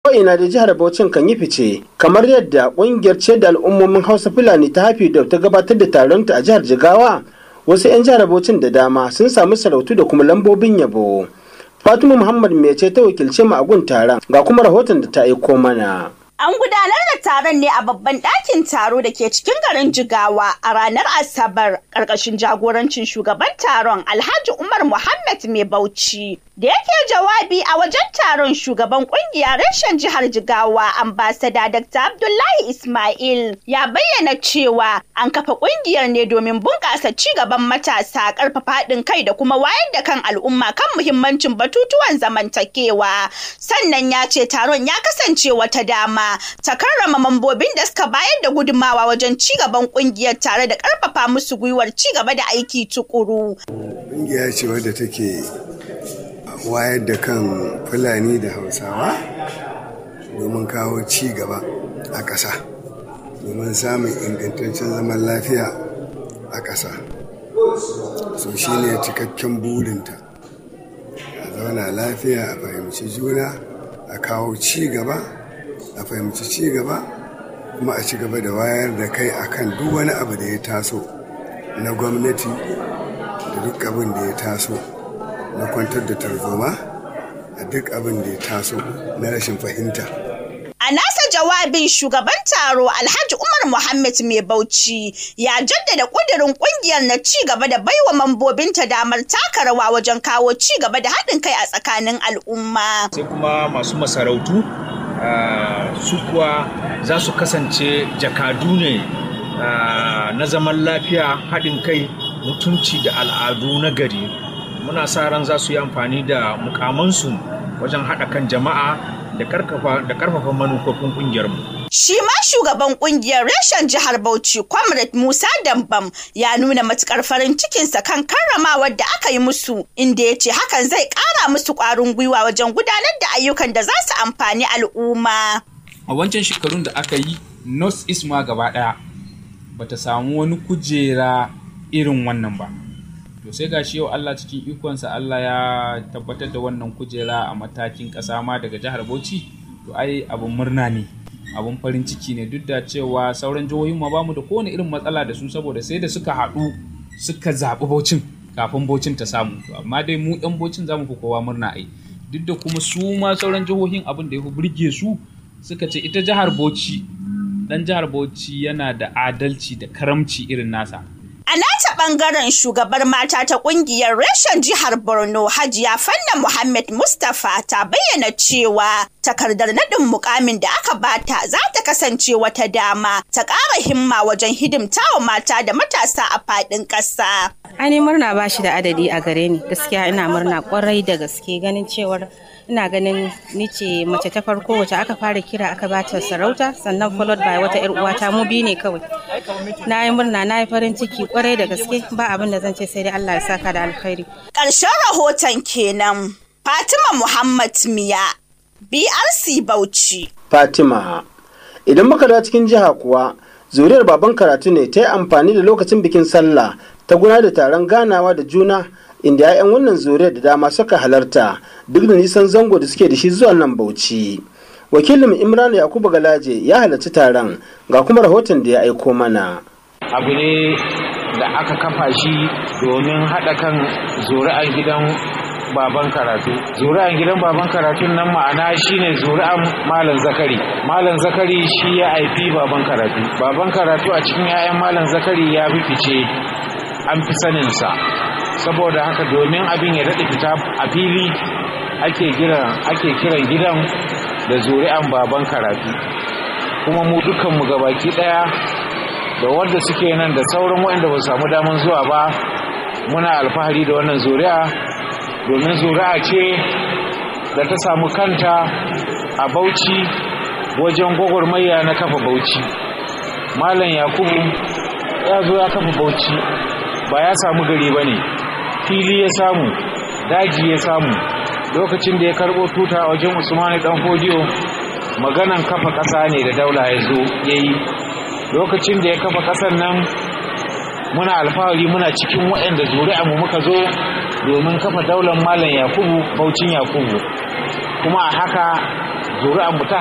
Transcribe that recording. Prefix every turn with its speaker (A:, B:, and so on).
A: ko'ina da jihar Bauchin kan yi fice kamar yadda ƙungiyar ce da al'ummomin Hausa Fulani ta hafi da ta gabatar da taronta a jihar Jigawa wasu 'yan jihar Bauchin da dama sun samu sarautu da kuma lambobin yabo. Fatima Muhammad mai ce ta wakilce mu a gun taron ga kuma rahoton da ta aiko mana.
B: An gudanar da taron ne a babban ɗakin taro da ke cikin garin Jigawa a ranar Asabar ƙarƙashin jagorancin shugaban taron Alhaji Umar Muhammad Mai Bauchi. Da yake jawabi a wajen taron shugaban ƙungiyar reshen jihar Jigawa ambasada Dr. Abdullahi Ismail ya bayyana cewa an kafa ƙungiyar ne domin bunƙasa ci gaban matasa ƙarfafa haɗin kai da kuma wayar da kan al'umma kan muhimmancin batutuwan zamantakewa. Sannan ya ce taron ya kasance wata dama ta karrama mambobin da suka bayar da gudumawa wajen ci gaban kungiyar tare da karfafa musu gwiwar ci gaba da aiki tukuru.
C: Kungiya ce wadda take wayar da kan Fulani da Hausawa domin kawo ci gaba a ƙasa domin samun ingantaccen zaman lafiya a ƙasa. So shi ne cikakken burinta a zauna lafiya a fahimci juna a kawo ci gaba a fahimci ci gaba kuma a ci gaba da wayar da kai akan duk wani abu da ya taso na gwamnati da duk abin da ya taso na kwantar da tarzoma a duk abin da ya taso na rashin fahimta
B: A nasa jawabin shugaban taro Alhaji Umar Muhammad Mai Bauchi ya jaddada ƙudurin ƙungiyar na ci gaba da baiwa mambobinta damar taka rawa wajen kawo ci gaba da haɗin kai a tsakanin al'umma.
D: Sai kuma masu masarautu Uh, su kuwa za su kasance jakadu ne uh, na zaman lafiya haɗin kai mutunci da al'adu na gari muna sa ran za su yi amfani da mukamansu wajen haɗa kan jama'a da ƙarfafa manufofin ƙungiyarmu.
B: Shi ma shugaban kungiyar reshen jihar Bauchi, Comrade Musa Dambam, ya nuna matukar farin cikinsa kan karramawar da aka yi musu, inda ya ce hakan zai ƙara musu ƙwarin gwiwa wajen gudanar da ayyukan da za su amfani al'umma.
E: A wancan shekarun da aka yi, North East ma gaba ɗaya bata samu wani kujera irin wannan ba. To sai gashi yau Allah cikin ikonsa Allah ya tabbatar da wannan kujera a matakin ƙasa ma daga jihar Bauchi, to ai abin murna ne. abun farin ciki ne duk da cewa sauran jihohin ma bamu da kowane irin matsala da su saboda sai da suka haɗu suka zaɓi baucin kafin baucin ta samu amma dai mu ɗan baucin zamu fi kowa murna ai duk da kuma su ma sauran jihohin abin da ya fi burge su suka ce ita jihar bauchi ɗan jihar bauchi yana da adalci da karamci irin nasa
B: A nata ɓangaren shugabar mata ta ƙungiyar reshen jihar Borno Hajiya Fanna Muhammad Mustapha ta bayyana cewa takardar naɗin mukamin da aka bata za ta kasance wata dama ta ƙara himma wajen hidimtawa mata da matasa a faɗin ƙasa.
F: Ani murna ba shi da adadi a gare ni gaskiya ina murna kwarai da gaske ganin cewar ina ganin ni ce mace ta farko wacce aka fara kira aka bata sarauta sannan followed by wata yar uwata mu biyu ne kawai na yi murna na yi farin ciki kwarai da gaske ba abin da zan ce sai dai Allah ya saka da alkhairi
B: Ƙarshen rahoton kenan Fatima Muhammad Miya BRC Bauchi
A: Fatima idan muka da cikin jiha kuwa zuriyar baban karatu ne ta yi amfani da lokacin bikin sallah ta gudanar da taron ganawa da juna inda 'ya'yan wannan zuriyar da dama suka halarta duk da nisan zango da suke da shi zuwa nan bauchi wakilin imran yakubu galaje ya halarci taron ga kuma rahoton da ya aiko mana
G: abu ne da aka kafa shi domin haɗa kan zuri'ar gidan baban karatu zuri'an gidan baban karatun nan ma'ana shine zuri'an malam zakari malam zakari shi ya haifi baban karatu baban karatu a cikin 'ya'yan malam zakari ya fi fice an fi saninsa saboda haka domin abin ya daɗe fita a fili ake kiran ake kiran gidan da zuri'an baban karatu kuma mu dukkanmu gabaki ɗaya da wanda suke nan da sauran waɗanda ba su samu daman zuwa ba muna alfahari da wannan zuri'a domin zuri'a ce da ta samu kanta a bauchi wajen gwagwarmaya na kafa bauchi malam yakubu ya zo ya kafa bauchi ba ya samu gari ba ne fili ya samu daji ya samu lokacin da ya karɓo tuta a wajen usmani dan fodiyo maganan kafa ƙasa ne da daula ya zo ya yi lokacin da ya kafa ƙasar nan muna alfahari muna cikin waɗanda zuri'a mu muka zo domin kafa daular malam yakubu baucin yakubu kuma a haka zuri'a mu ta